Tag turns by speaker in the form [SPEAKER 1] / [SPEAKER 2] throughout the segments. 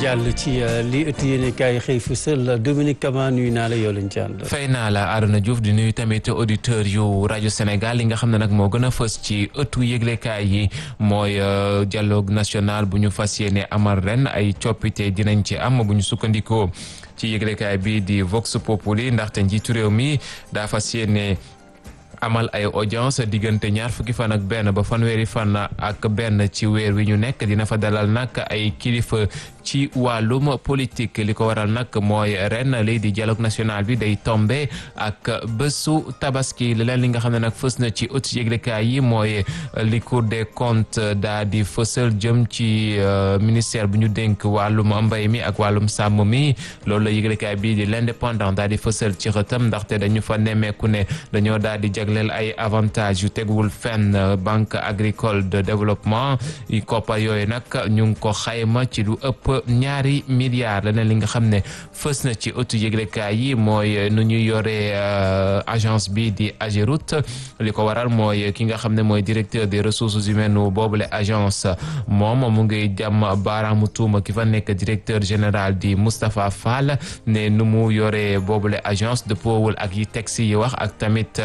[SPEAKER 1] jàll ci li ëtt yéene kaay xëy fësal Dominique Kama nuyu naa la yow lañ ci ànd.
[SPEAKER 2] fay naa la Arona Diouf di nuyu tamit auditeurs yu rajo Sénégal li nga xam ne nag moo gën a fës ci ëttu yëglekaay yi mooy dialogue national bu ñu fas yéene amal ren ay coppite dinañ ci am bu ñu sukkandikoo ci yëglekaay bi di Vox Populi ndaxte njiitu réew mi daa fas yéene amal ay audience diggante ñaar fukki fan ak benn ba fanweeri fan ak benn ci weer wi ñu nekk dina fa dalal nag ay kilifa ci wàllum politique li ko waral nag mooy ren lii di dialogue national bi day tombe ak bésu tabaski leneen li nga xam ne nag fës na ci ëtt yëglekaay yi mooy li Cour des comptes daa di fësal jëm ci ministère bu ñu dénk wàllum mbay mi ak wàllum sàmm mi loolu la yëglekaay bii di l'indépendant daa di fësal ci xëtam ndaxte dañu fa nemmeeku ne dañoo daal di jagleel ay avantages yu teguwul fenn banque agricole de développement yi koppar yooyu nag ñu ngi ko xayma ci lu ëpp ñaari milliards leneen li nga xam ne fës na ci ëttu yëglekaay yi mooy nu ñuy yore agence bi di Ageroute li ko waral mooy ki nga xam ne mooy directeur des ressources humaines boobule agence moom mu ngi jàmm baaraamu tuuma ki fa nekk directeur général di Moustapha Fall ne nu mu yore boobule agence dëppoowul ak yi texte yi wax ak tamit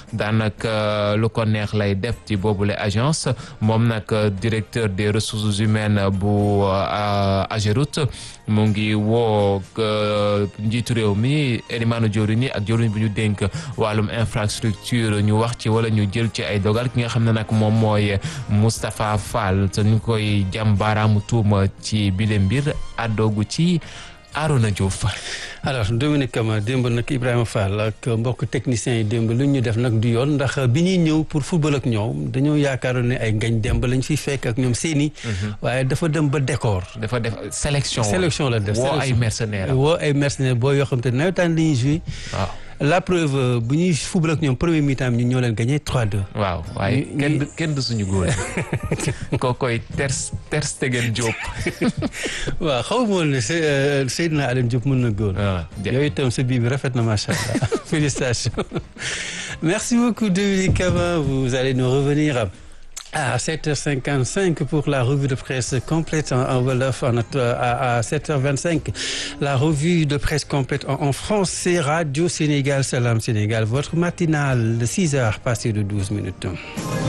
[SPEAKER 2] daanaka lu ko neex lay def ci boobule agence moom nag directeur des ressources humaines bu Ageroute mu ngi woo njiitu réew mi Elimane Diourini ak jëwriñ bu ñu dénk wàllum infrastructure ñu wax ci wala ñu jël ci ay dogal ki nga xam ne nag moom mooy Moustapha Fall te ñu koy jàm baaraamu tuuma ci bile mbir àddoogu ci Arona Diouf
[SPEAKER 1] alors Dominique Kama démb nag Ibrahima Fall ak mbokk techniciens yi démb lu ñu def nag du yoon ndax bi ñuy ñëw pour football ak ñoom dañoo yaakaaroon ne ay ngañ demb lañ fiy fekk ak ñoom seeni waaye dafa dem ba décor.
[SPEAKER 2] dafa def sélection
[SPEAKER 1] sélection la def
[SPEAKER 2] woo ay mercenaires
[SPEAKER 1] woo ay mercenaires boo yoo xam te nawetaan dañuy joué.
[SPEAKER 2] waaw
[SPEAKER 1] la preuve bu ñuy football ak ñoom premier mi-temps ñu ñoo leen gagné 3-2.
[SPEAKER 2] waaw waaye kenn du kenn du suñu góor koo koy ter ter Stegen Diop.
[SPEAKER 1] waaw xaw ma woon ne Seydina Alioune Diop mën na góor. yooyu itam sa bii bi rafet na macha allah félicitations. merci beaucoup Dominique Kama vous allez nous revenir. à 7h55 pour la revue de presse complète en wolof à 7h25 la revue de presse complète en français Radio Sénégal Salam Sénégal votre matinale de 6h passé de 12 minutes